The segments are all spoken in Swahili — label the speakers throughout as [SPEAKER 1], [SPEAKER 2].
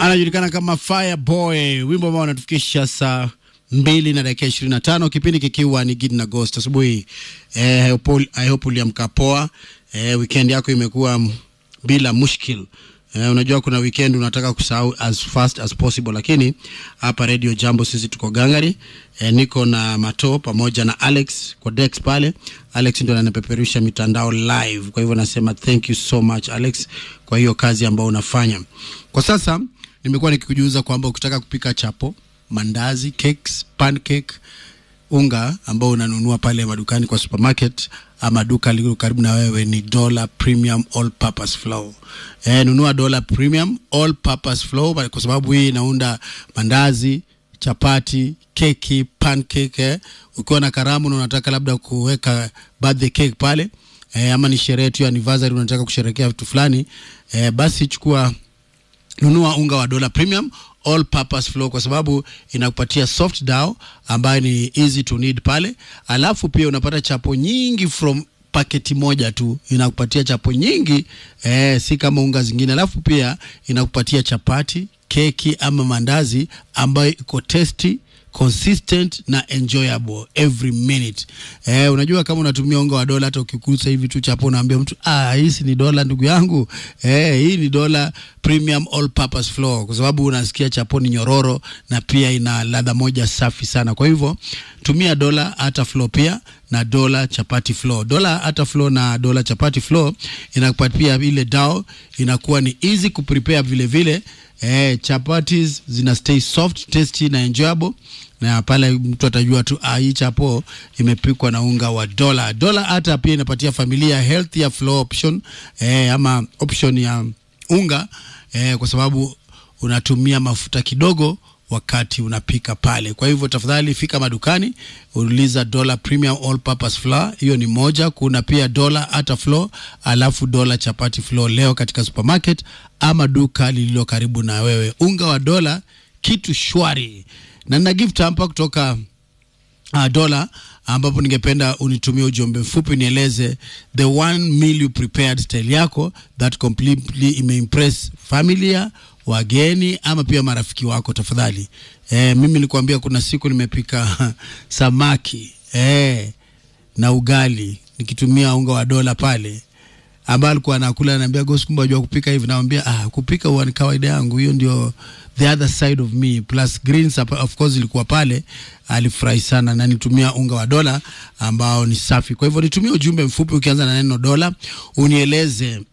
[SPEAKER 1] anajulikana kama Fireboy, wimbo ambao unatufikisha saa mbili na dakika ishirini na tano kipindi kikiwa ni Gidi na Ghost asubuhi. Eh, I hope- I hope uliamka poa. Eh, weekend yako imekuwa m- bila mushkil. Eh, unajua kuna weekend unataka kusahau as fast as possible, lakini hapa Radio Jambo sisi tuko gangari. Eh, niko na Mato pamoja na Alex kwa Dex pale. Alex ndio ananipeperusha mitandao live, kwa hivyo nasema thank you so much Alex kwa hiyo kazi ambayo unafanya. Kwa sasa nimekuwa nikikujuza kwamba ukitaka kupika chapo, mandazi, cakes, pancake unga ambao unanunua pale madukani kwa supermarket ama duka lililo karibu na wewe ni Dollar Premium All Purpose Flour. Eh, nunua Dollar Premium All Purpose Flour kwa sababu hii inaunda mandazi, chapati, keki, pancake. Eh. Ukiwa na karamu na unataka labda kuweka birthday cake pale eh, ama ni sherehe tu ya anniversary unataka kusherehekea vitu fulani eh, basi chukua nunua unga wa dola premium all purpose flour kwa sababu inakupatia soft dough ambayo ni easy to knead pale alafu pia unapata chapo nyingi from paketi moja tu inakupatia chapo nyingi eh, si kama unga zingine alafu pia inakupatia chapati keki ama mandazi ambayo iko tasty consistent na enjoyable every minute. Eh, unajua kama unatumia unga wa dola, hata ukikusa hivi tu chapo, unaambia mtu ah, hii si ni dola ndugu yangu. Eh, hii ni dola premium all purpose flour, kwa sababu unasikia chapo ni nyororo na pia ina ladha moja safi sana. Kwa hivyo tumia dola hata flour pia na dola chapati flour. Dola hata flour na dola chapati flour inakupatia ile dao, inakuwa ni easy kuprepare vile vile. Eh, chapatis zina stay soft, tasty na enjoyable na pale mtu atajua tu ah, hii chapo imepikwa na unga wa dola. Dola hata pia inapatia familia healthier flour option eh, ama option ya unga eh, kwa sababu unatumia mafuta kidogo wakati unapika pale. Kwa hivyo tafadhali fika madukani, uliza dola premium all purpose flour, hiyo ni moja. Kuna pia dola hata flour, alafu dola chapati flour leo katika supermarket ama duka lililo karibu na wewe. Unga wa dola kitu shwari, na nina gift hapa kutoka uh, dola ambapo ningependa unitumie ujumbe mfupi nieleze the one meal you prepared style yako that completely imeimpress familia wageni ama pia marafiki wako tafadhali eh, mimi nikuambia kuna siku nimepika samaki eh, na ugali nikitumia unga wa dola pale ambaye alikuwa anakula ananiambia Ghost, kumbe unajua kupika hivi. Namwambia ah, kupika huwa ni kawaida yangu, hiyo ndio the other side of me. Plus greens hapa, of course ilikuwa pale, alifurahi sana na nitumia unga wa dola ambao ni safi. Kwa hivyo nitumie ujumbe mfupi ukianza na neno dola, unieleze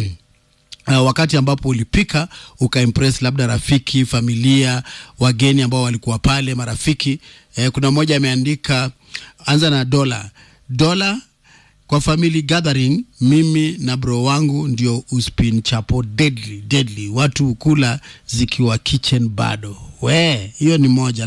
[SPEAKER 1] Uh, wakati ambapo ulipika ukaimpress labda rafiki, familia, wageni ambao walikuwa pale, marafiki. Eh, kuna mmoja ameandika anza na dola dola kwa family gathering, mimi na bro wangu ndio uspin chapo deadly deadly, watu kula zikiwa kitchen bado. We, hiyo ni moja.